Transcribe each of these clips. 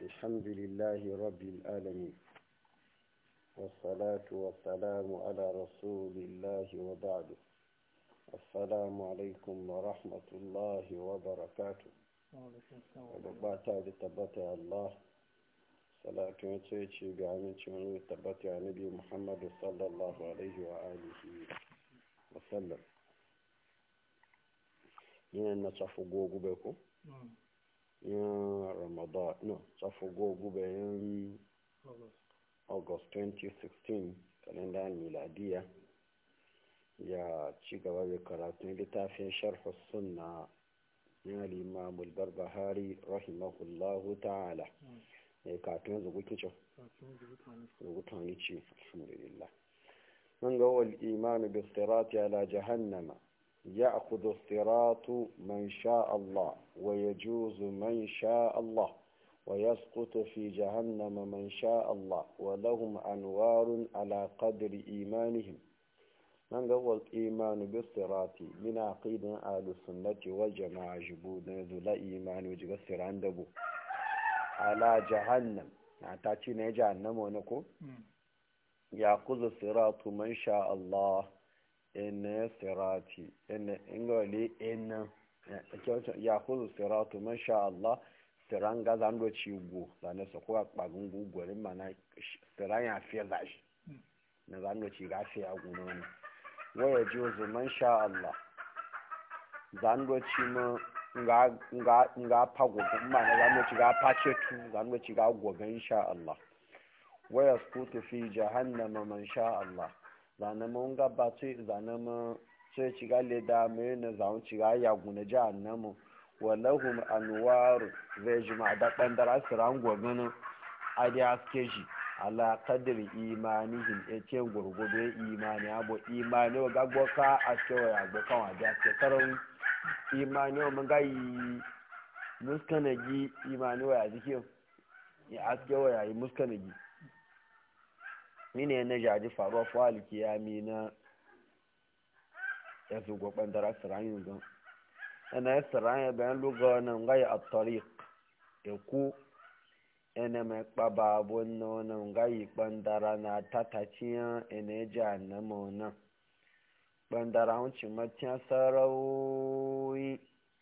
الحمد لله رب العالمين والصلاة والسلام على رسول الله وبعد السلام عليكم ورحمة الله وبركاته وبعتا لتبتع الله صلاة وتيتي بعمل شمال تبتع نبي محمد صلى الله عليه وآله وسلم yin na tsafi gogu bai ku yin ramadan no tsafi gogu bai yin august 2016 kalendar miladiya ya ci gaba da karatun littafin sharh sunna na limamul barbahari rahimahullahu ta'ala ya katun zugu kicin zugu tani ce alhamdulillah من هو الإيمان بالصراط على جهنم يأخذ الصراط من شاء الله ويجوز من شاء الله ويسقط في جهنم من شاء الله ولهم أنوار على قدر إيمانهم من هو الإيمان بالصراط من عقيدة أهل السنة والجماعة جبود ذو إيمان وجبسر عنده على جهنم نعتاتي جهنم ونكو يأخذ الصراط من شاء الله ina sirati ina ingoli ina ya kuzu siratu masha Allah siran ga zan do ci go zane su kuwa kpagun gugurin mana siran ya fiye zashi na zan do ci ga fiye a guno ne waya ji ozu masha Allah zan do ci ma nga pagogun mana zan do ci ga pace tu zan do ci ga gogan insha Allah waya skutu fi jahannama man sha Allah zane mun gaba ce zane mun sai ci ga leda mai na zaun ci ga ya guna ji annamu walahum anwaru zai ji ma da bandara siran gwagana a da aske shi ala kadiri imanihim ya ce gurgudu imani abu imani wa gagbo ka a cewa ya gbo kan wajen aske karon imani wa mun gayi muskanagi imani wa ya jikin ya aske wa ya yi muskanagi mine na jaji faruwa fuhali kiyami na ya fi gwakwan dara sirayin gan yana ya sirayin bayan luga wannan gaya a tariq ya ku yana mai kpaba abun na wannan gaya kpandara na tataciyan yana ya ji annama wannan kpandara wuncin matiyan sarauyi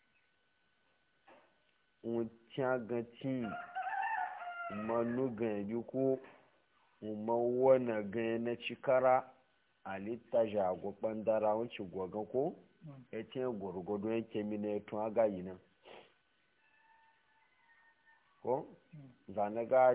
wuncin ganci manu gan ko umar wana ganye na cikara a litta jago bandara wancin gwaga ko ya ce gwargwado yake mina ya tun aga yi nan ko zanaga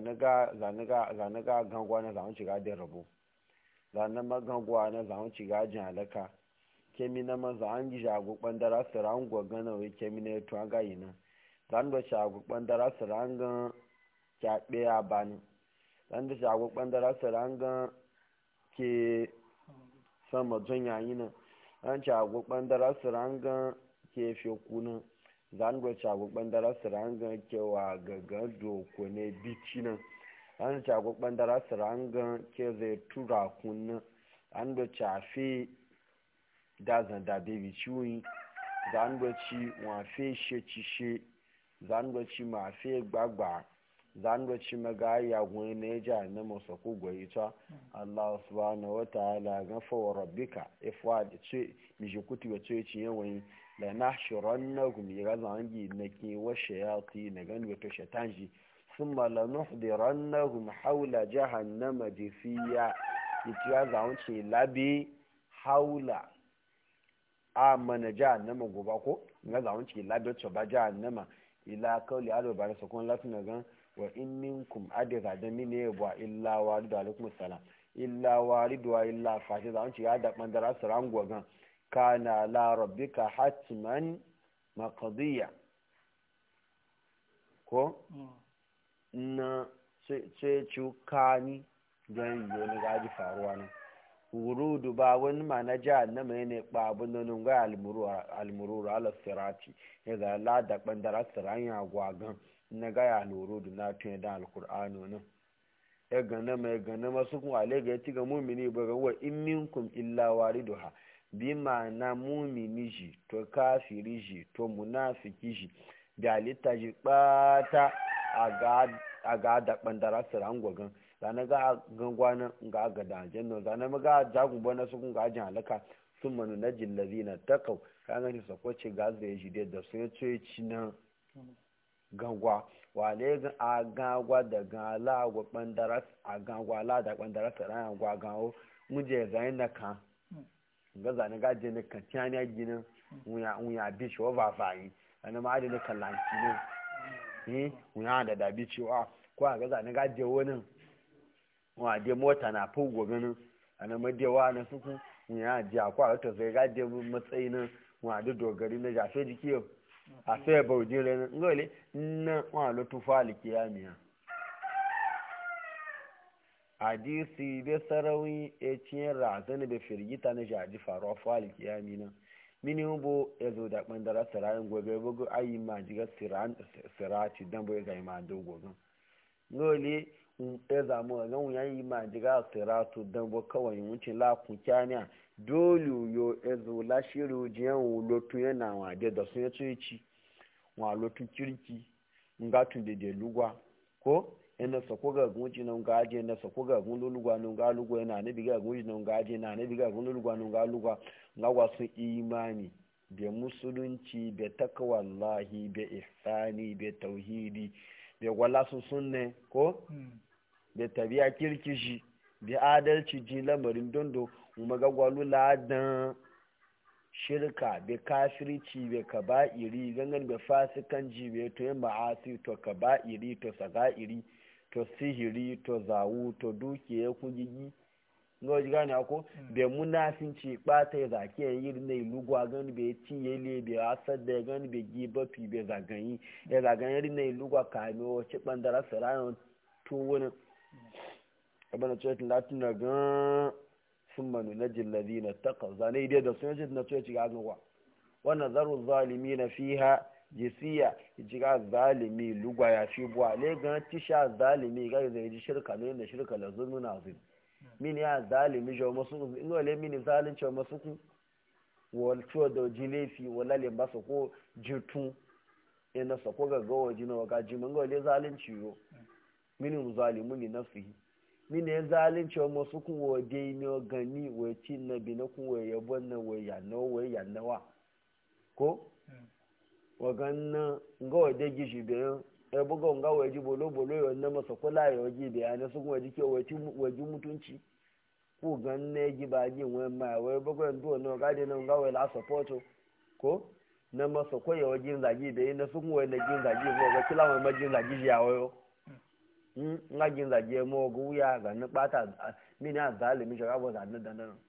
gangwa na zaun ciga da rabo zanen magangwa na zaun ciga jin halaka kemi na maza an ji jago bandara su ran gwaga na wai kemi na ya tun aga yi nan zan da shago bandara su ran gan kyaɓe a bani dan da shago bandara saranga ke sama jon yayi nan an shago bandara saranga ke feku nan zan go shago bandara saranga ke wa gaga doko ne bici nan an shago bandara saranga ke zai tura kun nan an do chafe da zan da bebi ciwi zan go ci wa fe she ci she zan go ci ma fe gbagba zan ci maga ya gwani na ja na masa ku gwai ta Allah subhanahu wa ta'ala ga fa wa rabbika ifwa da ce mi ji kuti wa ce ci yawan la nahshurannahum ya zan gi na ki wa shayati na gan wa to shatanji thumma la nuhdirannahum hawla jahannama jifiya itiya zan ce labi haula amana jahannama goba ko ga zan ce labi to ba jahannama ila kauli alo bare sakon latin gan wa in minkum adira da mini ya buwa illa waridu alaikum salam illa waridu wa illa fashi za ci ya da bandara su rango gan kana la rabbika hatman maqdiya ko na sai ci kani don yi wani gaji faruwa ne wurudu ba wani ma na jihar na mai ne babu na nunga almururu ala sirati ya ga la da bandara siranya gwagan na gaya loro da na tuni da alkur'ano nan ya gana mai gana masu kuma ale ga ci ga mumini ba ga wa in minkum illa wariduha bi ma na mumini shi to kafiri shi to munafiki shi da halitta shi bata a ga da bandara siran gwagan zane ga gangwanan ga ga da janno zane ma ga jagun bana su kun ga ajin halaka sun manu na jillazi na takau ka gani sako ce ga zai ji da sun ya ce ci na gangwa wale ga a gangwa da gala gwa bandara a gangwa la da bandara siran gwa gawo muje zai na kan ga zane ga je na kan tiyani ginin wuya bi shi wa ba fayi wani ma adini kallanci ne eh wuya da dabi cewa ko a ga zane ga je wani wa de mota na fi gobe nan a na madewa na suku wuya ji a kwa ta sai ga je matsayi nan wa da dogari na jafe jiki yau a sai bauje rai ngole na wa lo tufa likiyamiya hadisi bai sarawi e ciyar razana da firgita na jaji faruwa fa likiyami nan mini bo ya zo da ɓandara sirayin gobe bugu ayi ma jiga sirati dan bai zai ma do gobe ngole ya zamu ga gan yayi ma jiga siratu dan bo kawai wuce la ku kyanya dole yo ya zo la shiru jiyan lotu yana wa de da sun ya ci wa lotu kirki ngatun de de lugwa ko yana sako ga gunci nan ga aje na sako ga gun lulugwa nan ga lugwa yana ne biga gunci nan ga aje na ne biga gun lulugwa nan ga lugwa ga wasu imani da musulunci da takawallahi da ihsani da tauhidi da wala su sunne ko da tabiya kirkishi da adalci ji lamarin dondo kuma ga gwalu ladan shirka da kafirci da kaba'iri gangan da fasikanci da to yin ma'asi to kaba'iri to saga'iri to sihiri to zawu to dukiya kugigi ngo ji gane ako be munafinci bata ya zaki ya yi ne lugwa gani be ci ya le be asad da gani be giba fi be zagayi ya zagayi ne lugwa kame o ci bandara sarayon to wani abana ce latin na gan sun manu na jillazi na taƙa zane idai da sun yi na ce ci ga gawa wannan zaru zalimi na fiha jisiya jiga zalimi lugwa ya fi buwa le gan tisha zalimi ga zai ji shirka ne da shirka la zulmu na zin mini ya zalimi jo masu in wale mini zalin jo masu ku wal to da jilefi wala le ba ko jitu ina sa ko ga gawa jina ga ji mun wale zalunci yo mini zalimu li nafsihi mini ya zalunci wa masu kun wa dai ne gani wa cin na bi na kun wa yabon na wa yanna wa yannawa ko waganna nga waje gishi bayan ya buga nga waje bolo bolo ya na masa kula ya waje bayan na sun waje ke waje mutunci ko ganna ya gi baji wani ma wai buga ndo na ga de na nga wai la support ko na masa ko ya waje zagi bayan na sun waje na jin zagi ko ga kila mai majin zagi ya wayo in nga jin zagi mo go wuya ga na bata mini a zalimi shi rabo zanen da nan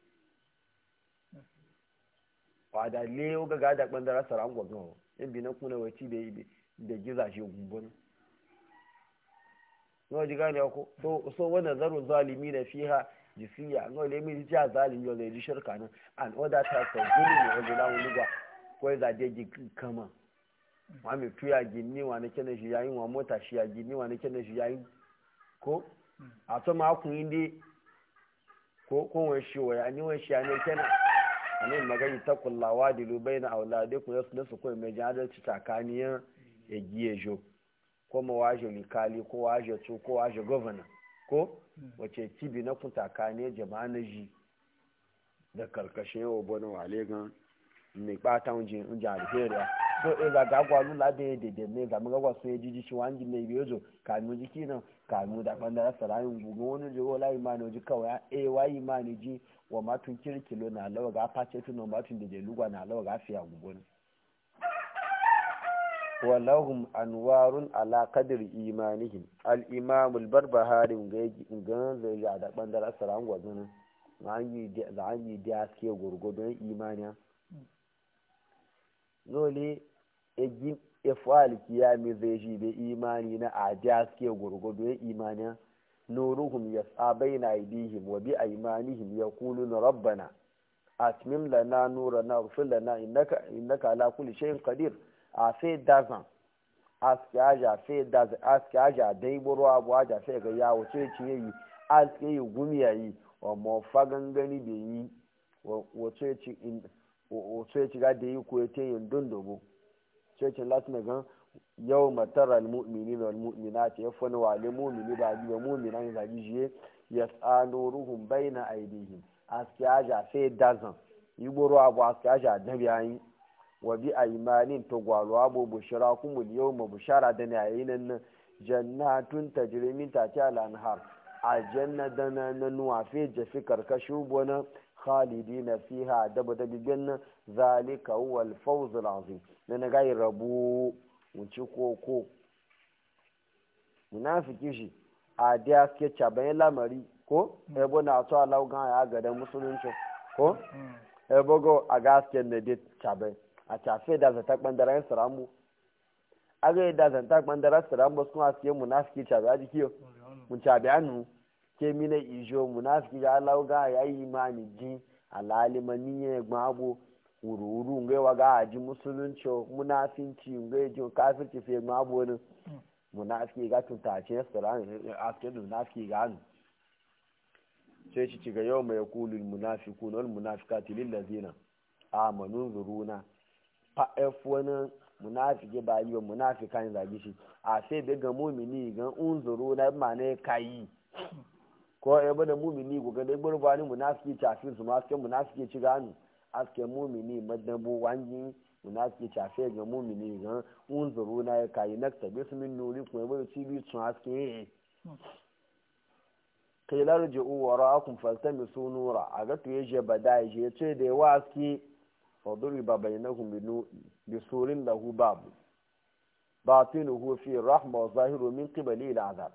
wa da le ga ga da bandara saran gwagon in bi na kuna waci da da giza shi gumbun no ji gane ko so so wannan zaru zalimi na fiha jisiya no le mi ji zalimi yo ji shirka nan an order ta ta gulu ne wanda lawo luga ko za de ji kama wa mi tuya ginni wa ne kene shi yayin wa mota shi ya ginni wa ne kene shi yayin ko a to ma kun inde ko ko wani shi wa ya ni wani shi ne kenan anin magani ta kullawa da lubai na aulade ku yasu nasu kawai mai jadalci tsakaniyar ya giye jo ko ma waje likali ko waje tu ko waje governor ko wace tibi na kun tsakaniyar jama'a na ji da karkashin yawa bane wale gan mai bata wujin inji algeria so e ga gagwa lula da ya dede ne ga magawa sun ya jiji shi wani mai biyo zo kanu jiki nan kanu da bandara sarayin gugu wani jigo la imani ji kawai e wa imani ji wa matun kirkilo na lawa ga face tuno matun da jelugwa na lawa ga fiya gugun walahum anwarun ala qadri imanihim al imam al barbahari ga zai ya da bandar asaran gwazin zanyi zanyi da ke gurgudun imaniya dole egi ifal kiyami zai shi da imani na a da ke gurgudun imaniya نورهم يسعى بين أيديهم وبأيمانهم يقولون ربنا أتمم لنا نورنا واغفر لنا إنك إنك على كل شيء قدير أفي دازان aske aja fe da aske aja dai buru abu aja fe ga ya wace ce yi aske yi gumi yayi wa mo fagan gani da yi wace ce in wace ce ga da yi ko te yin dondogo ce ce latin gan yau matara almu'mini da almu'minati ya fani wale mu'mini ba ji ba mu'mina ne zagi jiye ya tsano ruhun baina aidihim aski aja sai dazan yi gboro abu aski aja dabi ayi wa bi aimanin to gwalo abu bushara kumul yau ma bushara da ne yayin nan jannatun tajri min tahtiha al-anhar aljanna dana na nuwa fi jafi karkashin bona khalidina fiha daba da bigin zalika huwa al-fawz al-azim na na gai rabu wuci koko munafiki shi a da ke caban lamari ko ebo na to Allah ga ya ga da musulunci ko ebo go a gaske ne da caban a tafe da zata bandaran saramu aga da zanta bandaran saramu sun aske munafiki caban a jikiyo mun caban ke mina ijo munafiki ga Allah ga ya yi imani ji alalimani ya gba abu wuru-wuru ngai wa ga aji musulunci munafinci ngai ji kafirci fe gba abu wani munafiki ga tuntace saran aske da munafiki ga nu sai ci ga yau mai kulul munafiqun wal munafiqati lil ladina amanu zuruna fa f wani munafiki ba yi wa munafikan zagi shi a sai bai ga mumini ga unzuru na ma ne kayi ko ya bada mumini ko ga dai gurbani munafiki tafi su ma sai munafiki ci ganu aske mumini madabu wanji munafiki tafi ga mumini ga unzuru na ya kayi nakta bismin nuri ko ya bada cibi sun aske kai larji'u wara'akum faltamisu nura a ga to yaje bada yaje ce da yawa aske faduriba bainahum bisurin lahu babu batinuhu fi rahma wa zahiru min qibali al-azab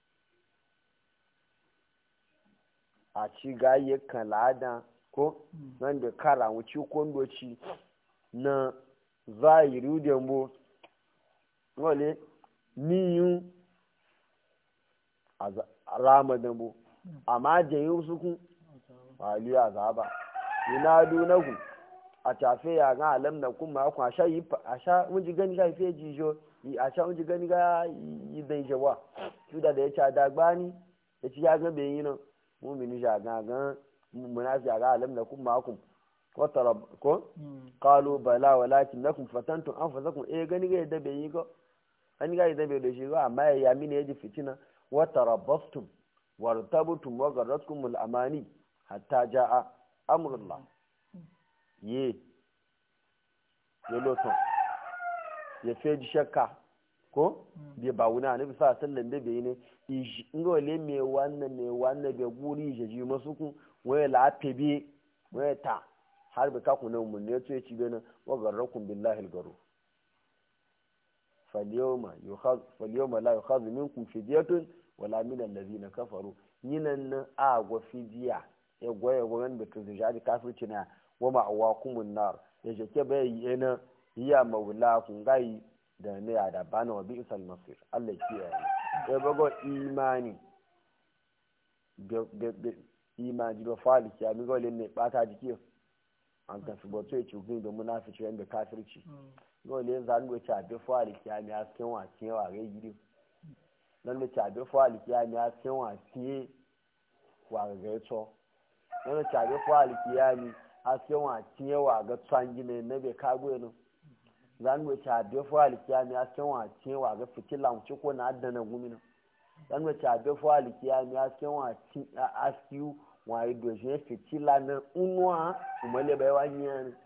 a ci gaye kalada ko nan da kara wuci kondoci na zahiri da mbo wale niyun rama da mbo amma jayi su kun aliyu azaba yunadu na ku a tafe ya ga alam na kuma ku a sha yi a sha mun ji gani ga ife jijo a sha mun ji gani ga yi dai jawa tuda da ya ci adagbani ya ci ya ga bai yi nan mumini shagagan munafi ga alam na kun makum ko qalu bala walakin nakum fatantum anfusakum eh gani ga yadda bai yi go an ga yadda bai da shi go amma ya yami ne yaji fitina wa tarabbastum wartabtum wa garratkum al amani hatta jaa amrullah ye ye loto ya feji shakka ko bai ba wuna na bisa sallan da bai ne ngo le me wannan me wannan bai guri je ji masu ku waya la pebe waya ta har bi ka ku nan mun ne to ci bena wa garrakum billahi algaru falyawma yukhaz falyawma la yukhaz minkum fidyatun wala min allazina kafaru yinan nan a go fidiya ya goye goyen da to jadi kafirci na wa ma'awakumun nar ya je ke bai yana hiya maula kun gai da ne a da bana wa bi isal masir Allah kiyaye ya bago imani imani ba fali kiya mi gole ne bata jiki an ka su boto ya cikin da munafici wanda kafirci gole zan go ta be fali kiya mi asken wa tiye wa ga gidi nan da ta be fali kiya mi asken wa tiye wa ga to nan da ta be fali kiya mi asken wa tiye wa ga tsangi ne na be kago ne zan wace abe fo alikiyami asken wa tiye wa ga fitila wuce ko na adana gumina zan wace abe fo alikiyami asken wa ti askiu wa yi doshe fitila na unwa umale bai wani yana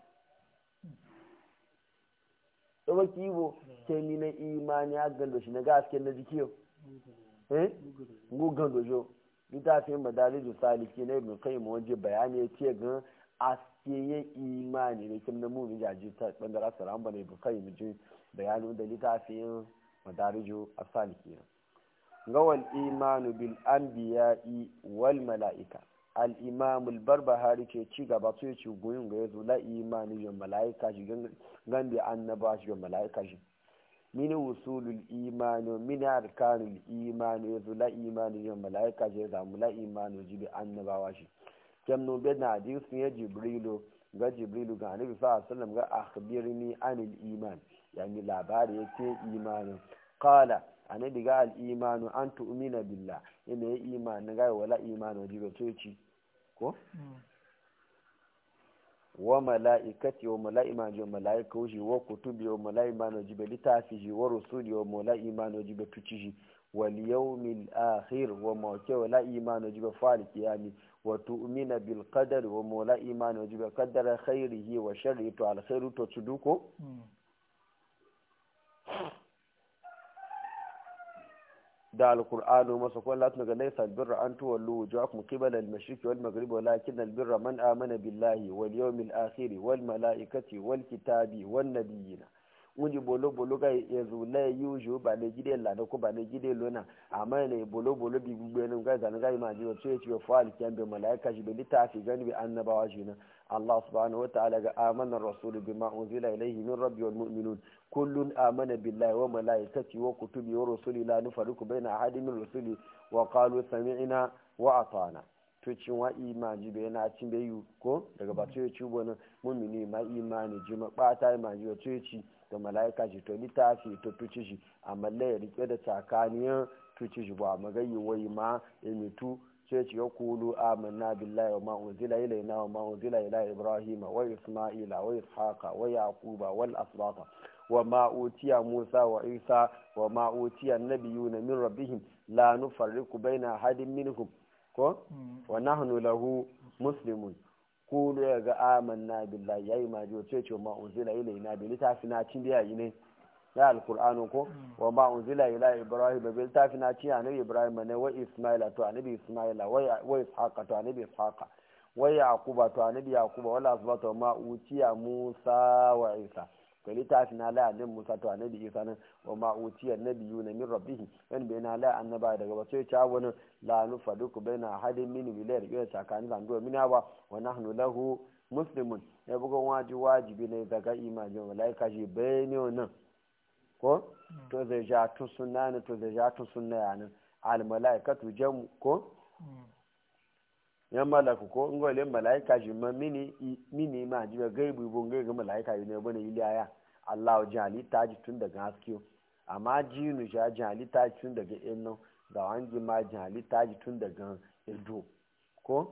tsoba kibo ke ni na imani a gan doshe na gaske na jikiyo eh gugan dojo littafin madalijin saliki na ibn qayyim waje bayani ya ce gan aske ya imani da kim na muni jaji ta bangaren salam bane bu kai mu ji bayanin da littafin madarijo asaliki ga wal imanu bil anbiya'i wal mala'ika al imam al barbahari ce ci gaba sai ci goyin ga yazo la imani ga mala'ika shi gan da annaba shi ga mala'ika shi min usulul imani min arkanul imani yazo la imani ga mala'ika shi ga la imani ji bi annabawa shi kem no be na hadisin ya jibrilu ga jibrilu ga annabi sallallahu alaihi wasallam ga akhbirni anil iman yani labari yake imanin qala annabi ga al imanu an tu'mina billah yana ya iman ga wala imanu jibe to ci ko wa mala'ikati wa mala'ima ji mala'ika wuji wa kutubi wa mala'ima na jibe littafi ji wa rusuli wa mala'ima na jibe tuci ji wal yawmil akhir wa mawke wa la'ima na jibe fa'al kiyami wa tu'mina bil qadar wa mala'ima na jibe qaddara khairihi wa sharri to al khairu to tuduko da alkur'anu masa kwan latin ga laisa albirra an tuwallu wujuhakum qibala al-mashriqi wal maghribi walakin albirra man amana billahi wal yawmil akhir wal malaikati wal kitabi wan nabiyina wunji bolo bolo ga yanzu la yuju ba ne gide la ko ba ne gide lona amma ne bolo bolo bi gbe ne ga zan ga ma ji wato yace fa alkiyan be malaika shi be litafi gani bi annabawa shi na Allah subhanahu wataala ga amana rasul bima unzila ilayhi min rabbi wal mu'minun kullun amana billahi wa malaikati wa kutubi wa rusuli la nufariqu baina ahadin min rusuli wa qalu sami'na wa ata'na to cin wa imani be na cin be yu ko daga ba to yaci bonan mu'mini ma imani ji ma bata imani wa to yaci da malaika shi to litafi to tuci shi amma la ya rike da tsakaniyan tuci shi ba magayi wai ma emitu sai ce ya kulu amanna billahi wa ma unzila ilayna wa ma unzila ila ibrahima wa isma'ila wa ishaqa wa yaquba wal asbata wa ma utiya musa wa isa wa ma utiya nabiyuna min rabbihim la nufarriqu baina ahadin minhum ko wa nahnu lahu muslimun kulu ya ga amanna billahi yayi ma jo sai ce ma unzila ilayna bi litafina cin da yayi ne ya alkur'anu ko wa ma unzila ila ibrahim bil tafina ci annabi ibrahim ne wa isma'ila to annabi isma'ila wa ishaqa to annabi ishaqa wa yaquba to annabi yaquba wala asbata ma utiya musa wa isa to litafina la annabi musa to annabi isa nan wa ma utiya nabiyuna min rabbihim yan bayna la annaba daga ba sai ta wani la nufaduku baina hadin min bilayr ya tsakani zan do mina ba wa nahnu lahu muslimun ya bugon waji wajibi ne daga imajin malaika shi bayani nan ko to zai ja tun sunna ne to zai ja tun sunna ya nan al malaikatu jam ko yan malaku ko in gole malaika shi ma mini mini ma ji gaibu bon gai ga malaika ne bane iliya Allah jali ta ji tun daga haske amma jinu ja jali ta ji tun daga inno da wangi ma jali ta ji tun daga ido ko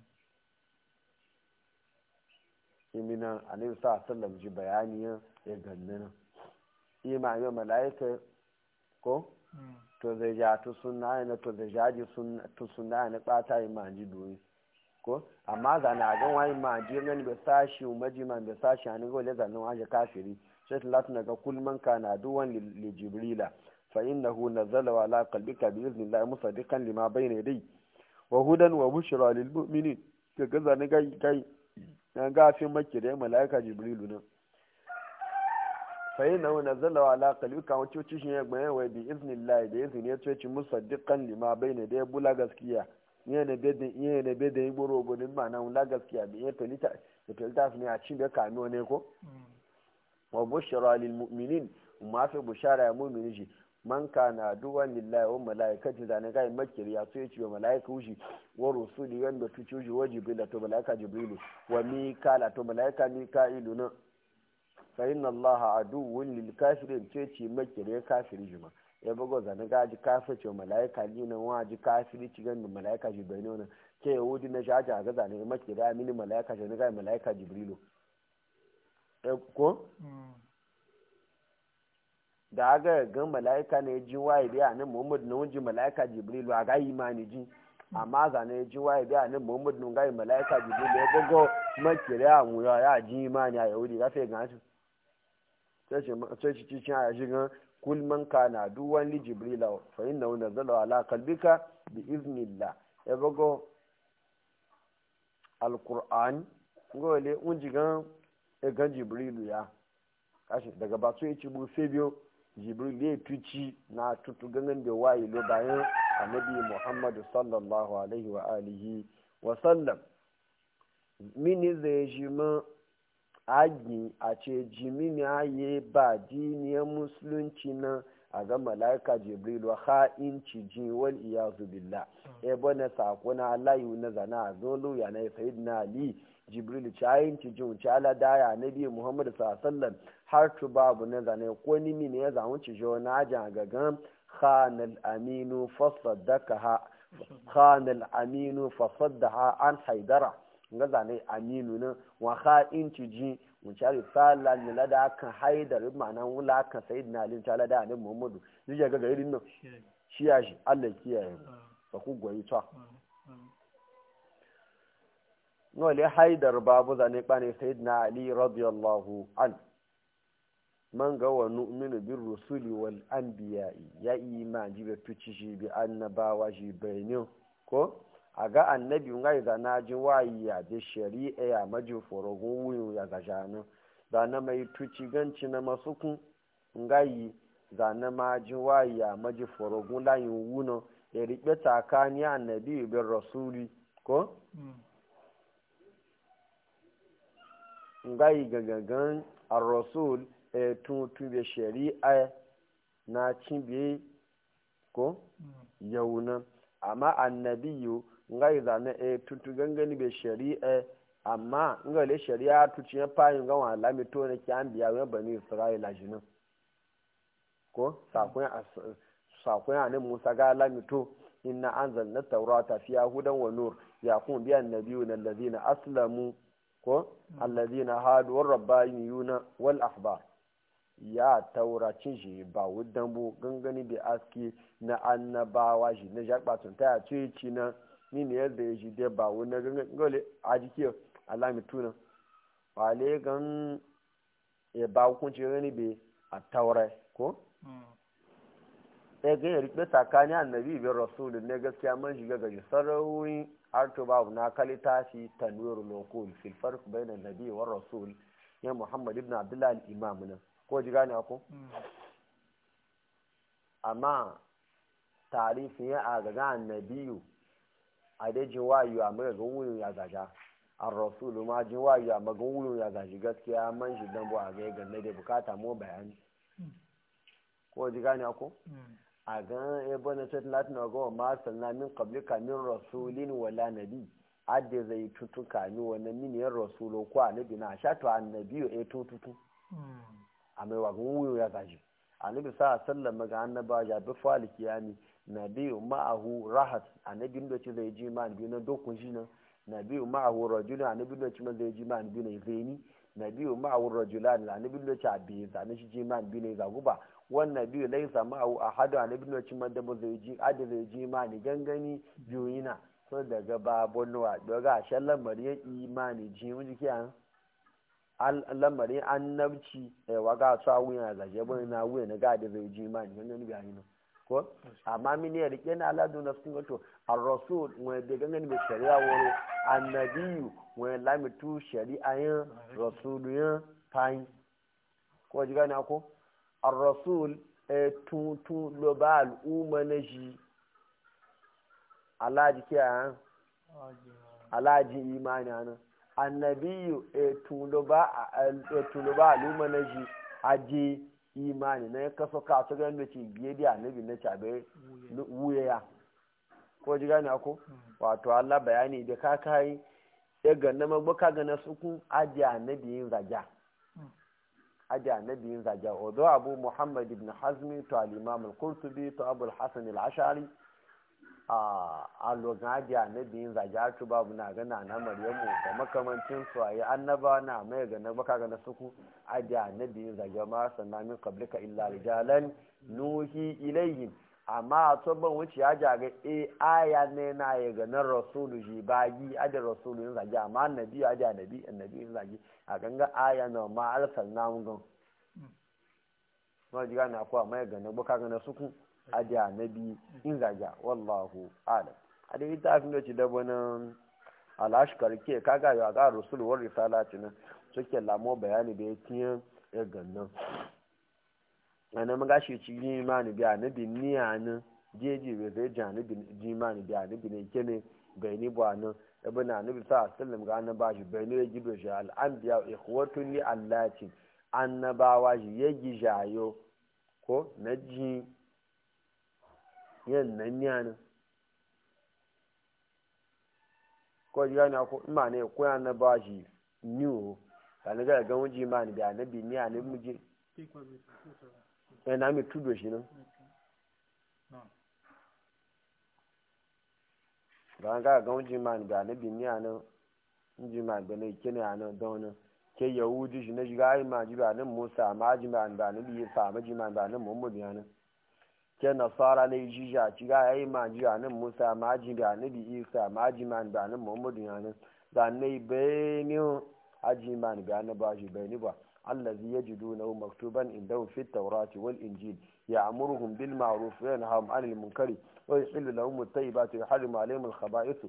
imina annabi sa sallam ji bayani ya ganna nan imani mala'ika ko to zai ja tu sunna ne to zai ja ji tu sunna ne bata imani doyi ko amma ga na ga wani maji nan be sashi umaji man be sashi an go le zanin waje kafiri sai talatu daga kulman kana duwan li jibrila fa innahu nazala ala qalbika bi iznillahi musaddiqan lima bayna yadayhi wa hudan wa bushra lil mu'minin kaga zanin gai gai na gafin makire mala'ika jibrilu nan fayin na wani zalawa ala kalika wacce wacce shi ya gbaye wa bi iznillahi da izini ya ce musaddiqan lima bayna da ya bula gaskiya iya na bedin iya na bedin igboro gudun ma na wula gaskiya bi iya tolita da tolita ne a cin da kano ne ko wa bushra lil mu'minin ma fi bushara ya mu'mini shi man kana duwan lillahi wa malaikati da ne ga makiri ya so ya ce wa malaika wushi wa rusuli wanda tuci wushi wa jibril to malaika jibrilu wa mikala to malaika mika'ilu na fa inna allaha aduwwun lil kafirin ce ce makire kafiri juma ya bugo zane ga ji kafir ce malaika ni nan wa ji kafiri ci gan malaika jibrilu nan ke yahudi na jaja ga zane makire amini malaika ce ga malaika jibrilu ko da aga ga malaika ne ji waye biya nan muhammad na wunji malaika jibrilu a ga imani ji amma zane ji waye biya nan muhammad na ga malaika jibrilu ya bugo makire a mu ya ji imani a yahudi ga fe ga sai ci cikin a shigan kulman kana duwan li jibrila fa inna wa nazala ala qalbika bi iznillah ya bago alquran ngole un jigan e gan jibrilu ya kashi daga ba so yaci bu sai biyo jibril ya tuci na tutu gangan da wayi lo bayan annabi muhammad sallallahu alaihi wa alihi wa sallam mini zai shi agi a ce jimini aye ba diniyar musulunci na a ga malaika jibril wa ha'inci ji wal iyazu billah e bane sako na alayu na zana a zolo ya na sayyidina ali jibril ci ayin ci jin ci ala daya nabi muhammad sallallahu har tu babu na zane ko ni ne ya zamu ci jo na ajan gagan khanal aminu fasaddaka khanal aminu fasaddaha an haidara nga zane aminu nan wa ha inci ji mun cari sala ne lada kan haidar ma'ana wula kan sayyidina ali ta lada ne muhammadu zai ga ga irin nan shi ya shi Allah kiyaye ba ku goyi ta wale haidar babu zane kwane sayyidina ali radiyallahu an man ga wa nu'minu bir rusuli wal anbiya ya iman ji be tuci shi bi annabawa shi bayanin ko a ga annabi ngai da na ji wayi ya da shari'a ya maji forogun wuyu ya ga jana da na mai tuci ganci na masukun ngai da na ma ji wayi ya maji forogun layin wuno ya riƙe tsakani annabi bin rasuli ko ngai gagagan ar-rasul e tun tube shari'a na cibe ko yauna amma annabiyu ngai zane e tutu gangani be shari'a amma ngai le shari'a tuci ya fayin ga wala lami to ne kyan biya wa bani isra'ila jinin ko sakon sakon ne musa ga lami to inna anzalna tawrata fiha hudan wa nur yaqum bi annabiyuna alladhina aslamu ko alladhina hadu war rabbaniyuna wal ahbar ya tauracin shi ba wudan bu gangani da aski na annabawa shi na jakbatun ta ce ci na ni ne yadda ya shi dai ba wani gangani gole a jiki alami tuna wale gan ya ba hukunci gani bai a taurai ko ya ga ya rikpe tsakanin annabi bin rasulu ne gaskiya man shiga gaji sarauni har to babu na kalita shi tanwirul lokul fil farq bainan nabi wa rasul ya muhammad ibn abdullah al-imam nan ko ji gane ko amma tarifin ya a gaga annabiyu a dai jin wayu a mai ga wuyin ya gaja an rasulu ma jin wayu a magan wuyin ya gaji gaskiya man shi dan bu a ga ganna da bukata mu bayani ko ji gane ko a gan ya bane ta latin ga wa ma sanna min qablika min rasulin wala nabi adda zai tutuka ni wannan miniyar rasulo ko annabi na sha to annabiyo e tututu a mai wagon wuyo ya gaji annabi sa sallam ga annaba ya bi fali kiyami nabiyu ma'ahu rahat annabi da ce zai ji ma biyu na dokun shi nan nabiyu ma'ahu rajulun annabi da ce zai ji ma biyu na zaini nabiyu ma'ahu rajulan annabi da ce abi zane shi ji ma biyu na zaguba wannan biyu laisa ma'ahu ahadu annabi da ce da ba zai ji adi zai ji ma ni gangani biyu yana so daga babon nuwa daga shallan mariya imani ji mu jiki an lamarin annabci waga sa wuya ga jebe na wuya na gadi zai ji ma ni ganin bi ayi ko amma mini ya rike na aladu na sun gato ar-rasul wa da ganin bi shari'a woro annabiyu wa lamitu shari'a yin rasulu yin fayin ko ji gane ko ar-rasul e tu tu lo ba al'umma na shi alaji kiyaye alaji imani anan annabiyu e tuluba aluma na shi aje imani na ya kaso ka su ganin da ce biye da annabi na cabe wuya ya ko ji gane ako wato Allah bayani da ka kai ya ganna magbaka ga na suku aje annabi yin zaja aje annabi yin zaja odo abu muhammad ibn hazmi to al-imam al-qurtubi to abu al-hasan al-ashari a lokaci annabi yin zagiyarci babu na gana na maryamu da makamancin su a yi annaba na mai ga na baka ga na suku aji annabi yin zagiyar ma sannan min qablika illa rijalan nuhi ilayhim amma a tsobban wuce ya ja ga e aya ne na ya ga na rasulu shi bagi aji rasulu yin zagi amma annabi aji annabi annabi yin zagi a ganga aya na ma arsalna mun gan ma ji gane akwai amma ya ga na baka ga na suku adi annabi in zaga wallahu alam a da ita afin da ci da wani alashkar ke kaga ya ga rasul war risalati nan suke lamo bayani da ya tiya ya gannan ana maga shi ci yi imani bi annabi ni anan jeji bai zai ji annabi ji imani bi annabi ne kene bai ni ba nan ibn annabi sa sallam ga annaba shi bai ne ya gido shi al anbiya ikhwatun li allati annabawa shi ya gijayo ko na ji yin nan yanin ko ji gani ko ma ne ko ya na ba shi niwo ka na ga ga wuji ma ni da na bi ni a ne muje eh na mi tudo shi nan ga ga ga wuji ma ni da na bi ni a nan inji ma bane kene ana dona ke yahudi shi na shiga ai ma ji ba nan musa ma ji ma ba nan bi sa ma ji ma ba nan muhammadu ya nan ke nasara ne ji ja ci ga ai ma ji ba nan musa ma ji ba nan bi isa ma ji ma ba nan muhammadu ya nan da ne bayani aji ma ba nan ba ji bayani ba allazi yajidunahu maktuban indahu fit tawrati wal injil ya'muruhum bil ma'ruf wa yanhahum 'anil munkari wa yuhillu lahum at-tayyibati wa yuharrimu 'alayhim al-khaba'ith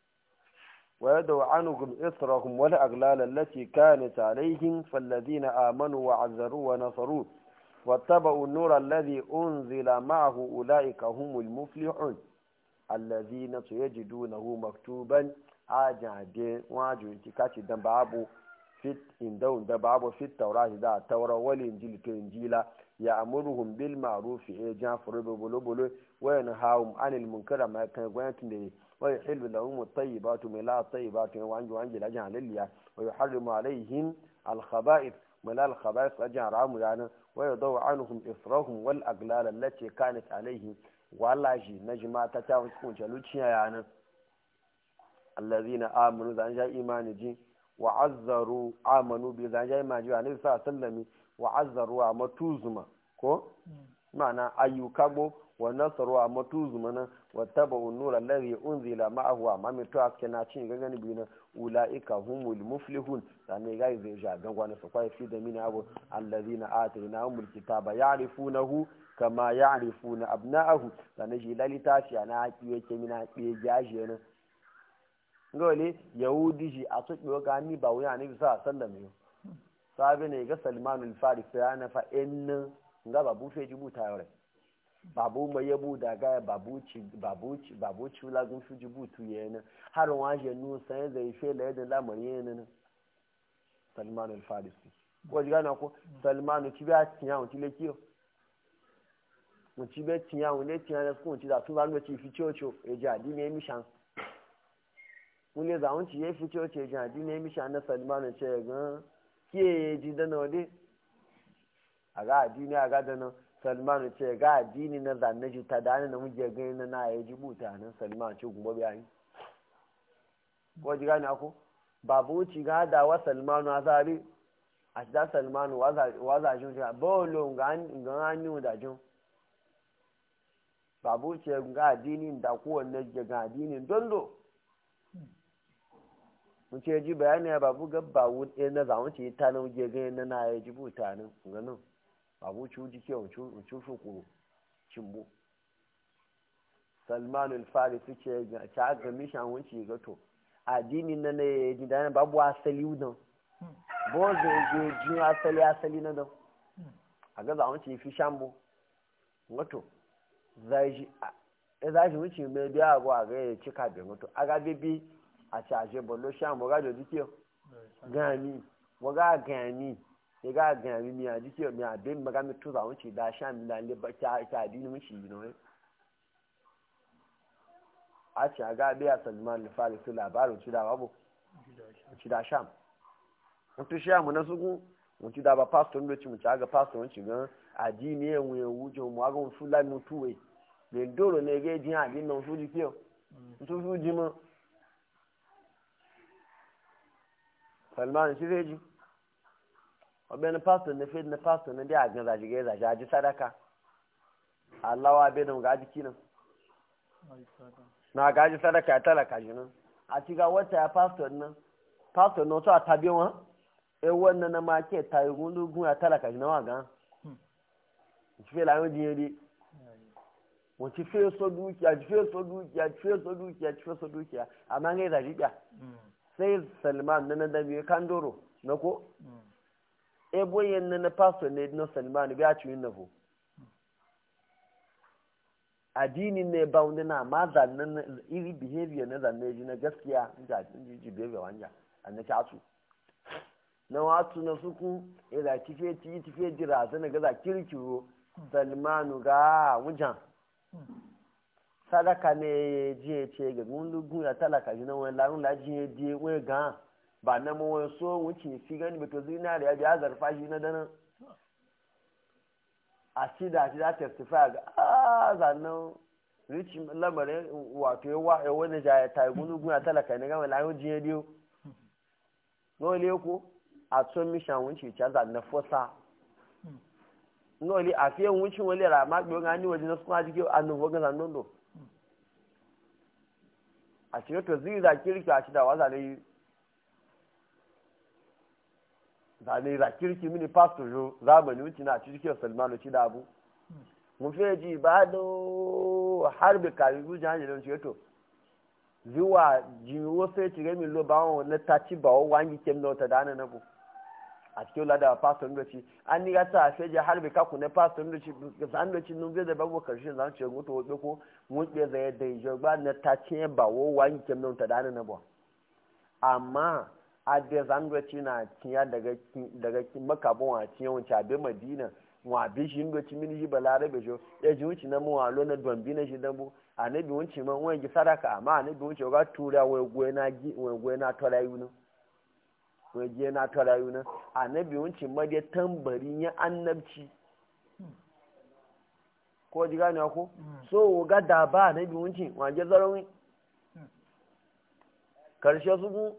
ويدعو عنهم إثرهم والأغلال التي كانت عليهم فالذين آمنوا وعزروا ونصروا واتبعوا النور الذي أنزل معه أولئك هم المفلحون الذين يجدونه مكتوبا عاجع واجو انتكاتي دنبابو fit indawun da babu fit taurati da taura wal injil to injila ya amuruhum bil ma'ruf e jan furu bulu bulu wa yanhahum anil munkara ma kan gwayatin da wa yuhillu lahum at-tayyibatu min la at-tayyibatu wa anju anji la jan lilliya wa yuharrimu alaihim al-khaba'ith min al khaba'ith ajan ramu yana wa yadaw anhum israhum wal aglal allati kanat alaihim wallahi najma ta ta kun luciya yana allazina amanu zan ja imani ji wa'azzaru amanu bi zan jai ma jiwa ne sa sallami wa'azzaru a matuzuma ko ma'ana ayyuka bo wa nasaru a matuzuma na wa taba nura alladhi unzila ma'ahu amma mai to ake na cin gangan bi na ulaika humul muflihun sane ga zai ja gangwana su kwai fi da mini abu alladhina atainahumul kitaba ya'rifunahu kama ya'rifuna abna'ahu sane shi lalita shi ana haƙi yake mina haƙi gashi na ngole yahudi shi a tuɓe ga ni ba wuya ne bisa sallam yo sabi ne ga salman al-faris ya na fa in nga babu fe jibu ta yore babu mai yabu da ga babu ci babu ci babu ci la gun su jibu tu yana har wa je nu sai zai fe la yadda lamari yana salman al-faris ko jiga na ko salman ci ba tiya on ti le kiyo mun ci be tiya on le tiya na ko ci da tun ba no ci fi chocho e ja di ne mi shan wule za wanci ya fi cewa ce jadi ne misha na salmanu ce ga kiye ya ji dana wade a ga addini a ga dana salmanu ce ga addini na zanne ji ta dani na muje gani na na ya ji buta nan salmanu ce kuma bayani ko ji gani ako babu wuci ga da wa salmanu a zari a da salmanu wa za shi wuce bolo ga hannu da jin babu wuce ga addini da kowanne ga addini dondo mun ce ji bayani ya babu gabba wuɗe na zamu ce ta nan je gani na na ya ji buta nan ganin babu ci wuji ke wuci shi kuro cimbo salman al-farisi ce ga ta ga mishan wuce ga to addini na ne ya ji dana babu asali udan bo zai je ji asali asali na dan a ga zamu ce fi shambo wato zai ji za shi wuce mai biya abu a ga ya cika da mutu a ga bibi a caje bolo sha mo ga jo dikio gani mo ga gani e ga gani mi a dikio mi a be maga mi tuza wuce da sha mi la le ba ta ta dini mu shi no a ci ga be a Salman al-Farisi labarin ci da babu ci da sham mutu sha mu na suku mutu da ba pastor ndo ci mu ga pastor ci ga adini e wu e wu jo mo ga fu la mu tuwe le ndoro ne ge jin adini no fu dikio ntu fu jimo salman shi zai ji ọbẹ̀ ni pastor na fed na pastor na dai a gan zaji gai zaji aji sadaka allawa bai da gaji kinan na gaji sadaka ya talaka shi nan a ci ga wata ya pastor nan pastor na wato a tabi wọn e wannan na ma ke tayi gundu gun ya talaka shi na wa gan ci fe lawon jiye dai wọ́n ti fẹ́ sọ dúkìá ti fẹ́ sọ dúkìá ti fẹ́ sọ dúkìá ti fẹ́ sọ dúkìá àmọ́ ń gẹ́ zaji gbà sai salman na da biyu kandoro na ko ebo yin na na pastor ne na salman biya ci yin nafo addini ne ba wanda na ma zannan iri behavior na zanne ji na gaskiya inda ji ji behavior wanja an na casu na watu na suku ila tife ti tife jira zana gaza kirkiro salmanu ga wujan sadaka ne je ce ga gundugun ya talaka ji na wani larun laji ya je wai ga ba na mu wani so wuce fi gani ba to zinari ya biya zarfa shi na dana a ci da ci da testify ga a zannan rich lamarin wato ya wa ya wani ja ya tayi gundugun ya talaka ne ga wani larun ji ya biyo ngole ko a tso mi shan wuce cha za na fosa ngole a fiye wuce wale ra ma gbe ngani waje na kuma jike anu ho ga nondo a cikin to zai za kirki a ci da waza ne zane za kirki mini pastor yo zamani wuce na cikin salmanu ci da abu mu fiye ji ba da harbi kari zuciya hanyar don cikin to zuwa jiwo sai ci gami lo ba wọn na taci ba wa wangi kem na wata dana na bu a cikin lada pastor ndo ci an ni gata a feje harbi kaku na pastor ndo ci zan ndo ci nun da babu karshe zan ce mutu wobe ko mun ke zai da ijo ba na taci ba wa wangi kem na wata dana na bu amma a da zan ndo ci na tiya daga daga makabon a tiya wancan abin madina wa bi shi ndo ci mini shi balarabe jo ya ji wuce na mu wa lo na dombi na shi dambu anabi wuce man wani sadaka amma anabi wuce ga tura wai gwe na gi wai gwe na tora yuna wai je na tora yuna anabi wuce ma dai tambari ya annabci ko ji gane ko so ga da ba anabi wuce wa je zarawi karshe su ku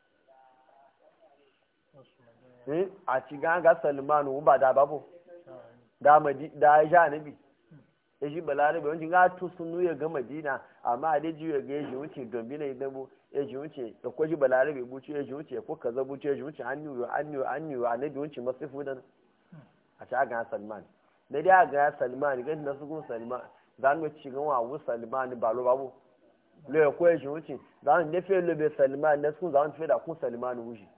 eh a ci ga ga salmanu ba da babu da maji da ya anabi ya shi balarabe wancin ga tu sun ya ga madina amma a daji ya ga ya ji wuce dombi na idan bu ya ji wuce da kwa ji balarabe buci ya ji wuce ko kaza buci ya ji wuce an yiwu an yiwu an yiwu a nabi wuce masu fudan a ci aga salman na dai aga salman ga na su kun salman za mu ci gan wa wu salman ba lo babu lo ya ko ya ji wuce za mu ne fe lo be salman na sun za mu fe da kun salman wuce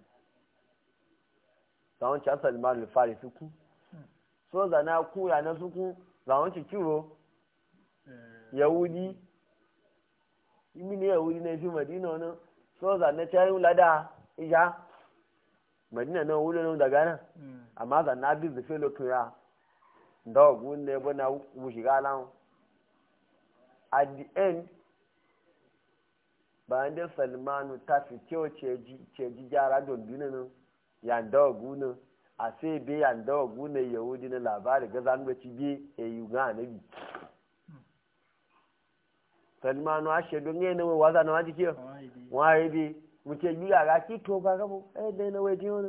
za mu ci salman le fari su kun so za na ku ya na su kun làwọn ti kíro yahudi imi ni yahudi na fi madina na soza na cayin lada isha madina na wuri nan daga nan amma za na bi zafe lokacin ya da ogun ne bu na shiga lan at the end bayan da salmanu ta fi kyau ce ji gyara don binu nan ya da ogun nan a sai bai yanda wa gune yahudi na labari ga zanuwa ci bi a yi ga anabi salmanu a shaidu ne na wai waza na waji ke waye bi muke yi a ga ki to ba gabo eh dai na wai jiyo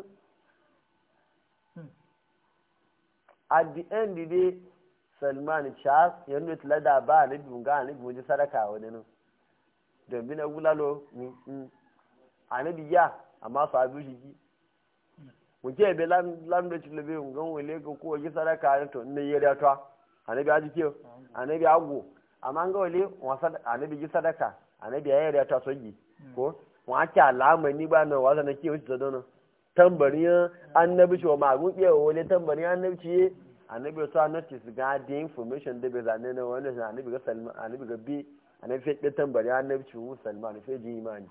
at the end dai salman charles ya nuna tilada ba anabi ga anabi wajen sadaka wani nan don bi na gulalo anabi ya amma su abu shi ki muke be lam da cikin labe ngan wele ko ko ji sadaka ne to ne yere to anabi aji kiyo anabi agwo amma nga wele wasa anabi ji sadaka anabi ya yere to soji ko wa ki alama ni ba na wasa na kiyo ci dono tambari annabi shi wa magun biye wele tambari annabi ci annabi to annabi su ga the information da be zane na wannan annabi ga salman annabi ga bi annabi fe tambari annabi ci mu salman fe ji imani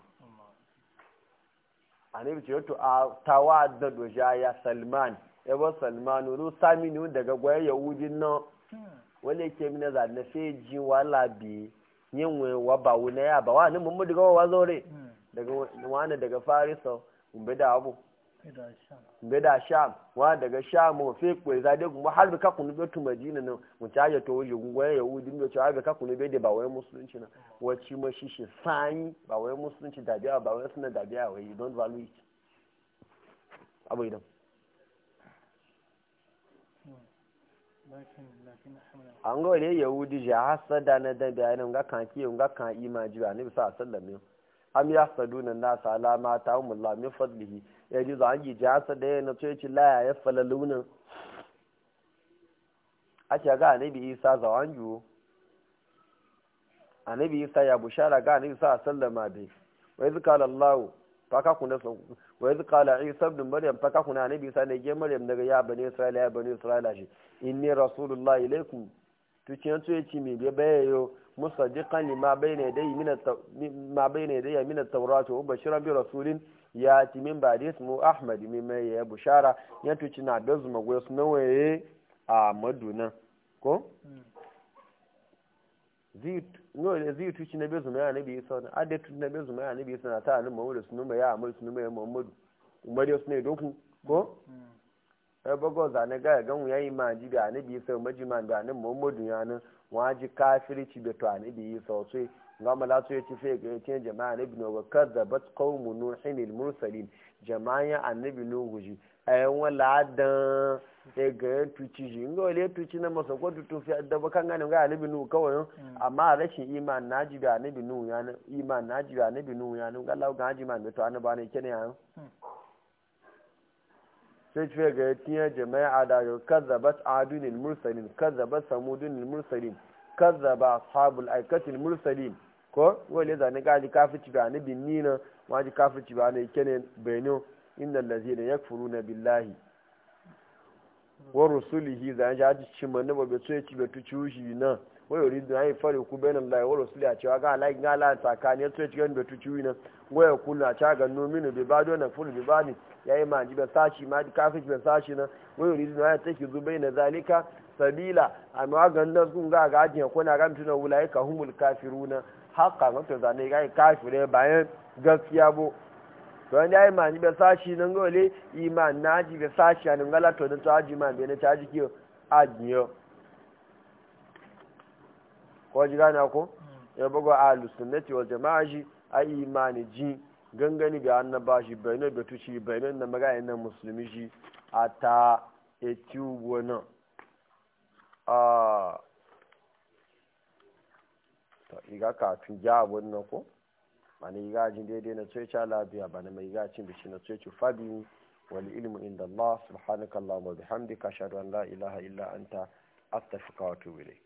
anabi ce to a tawa da doja ya salman ya ba salman ru sami ni daga gwaye yahudin nan wale ke mina za na fe ji wala bi yin we wa ba wuna ya ba wani mun mu daga wa zore daga wani daga farisa umbe da abu umbe da sham wa daga sham mu fe ko za de kuma har ka kunu be tu madina nan mu ta ya to wuji gwaye yahudin da cewa ka kunu be da ba wai musulunci na wacce ma shi shi sani ba wai musulunci da biya ba wai suna da biya wai you don't value it abu idan an ga wale yahudi ja hasada na da bayanin ga kan kiyo ga kan imaji ba ne bisa sallam am ya saduna nasa alama ta umullah min fadlihi ya ji za an yi ja hasada yana to yace la ya falaluna a ce ga annabi isa zawan yuwo annabi isa ya bushara ga annabi sa sallama bai wa iz qala allah faka kuna so wa iz qala isa ibn maryam faka kuna annabi isa ne ge maryam daga ya bani isra'ila ya bani isra'ila shi inni rasulullah ilaikum to ciyan to yace me be bayo musaddiqan lima bayna yadayhi min ma bayna yadayhi min at-taurat wa bashiran bi rasulin ya ti min ba da ismu ahmad min mai ya bushara ya tuci na da zuma goyo sunawaye a maduna ko zai tuci na bezu mai anabi isa wani adai tuci na bezu mai anabi isa na ta hannun mawuda sunu mai ya amur sunu mai muhammadu umar yau suna doku ko ai bago zane ga ga mu yayi ma ji da annabi sai majima da annabi muhammadu ya nan waji kafirci da to annabi sai sai ga mala so yace fe ga yace jama'a annabi no kadzabat qaumu nuhin al mursalin jama'a annabi nuhu ji ayan wala dan sai ga yan tuci shi ngo le tuci na masa ko tutu fi da ba kan ganin ga annabi nuhu kawai amma rashin iman naji da annabi nuhu ya nan iman naji da annabi nuhu ya nan ga lawo ga haji man to annabi ne kene ya sai ce ga tiya jama'a da yau kazzabat adunil mursalin kazzabat samudunil mursalin kazzaba ashabul aikatil mursalin ko wale zane gaji kafici ba ni bin nina waji kafici ba ne kene beno innal ladzina yakfuruna billahi wa rusulihi zan ja ji cin manne ba beto ci beto ciushi na wa yuridu ay fari ku bainal lahi wa rusuli a cewa ga Allah ga Allah tsakani ya tsoye cikin beto ciuyi na wa ya kullu a ca ga nominu bi bado na fulu bi bani yayi ma ji ba sashi ma ji kafici ba sashi na wa yuridu ay take zubai na zalika sabila amma ga nan sun ga ga ajin ko na ga mutuna wulai ka humul kafiruna haka wato zane ga kafire bayan gaskiya bo to an yayi mani be sashi nan gole iman naji be sashi an ngala to da taji man be ne taji kiyo ajiyo ko ji gane ko ya bugo ahlus sunnati wal jamaa shi ai imani ji gangani ga annaba shi bayanan da tuci bayanan da magana nan musulmi shi ata etubo nan a to iga kafin ja abun nan ko mani iga jin daidai na tsoci labiya ba na mai iga cin bishi na tsoci fabi wal ilmu inda Allah subhanaka Allahumma bihamdika ashhadu an la ilaha illa anta astaghfiruka wa atubu ilayk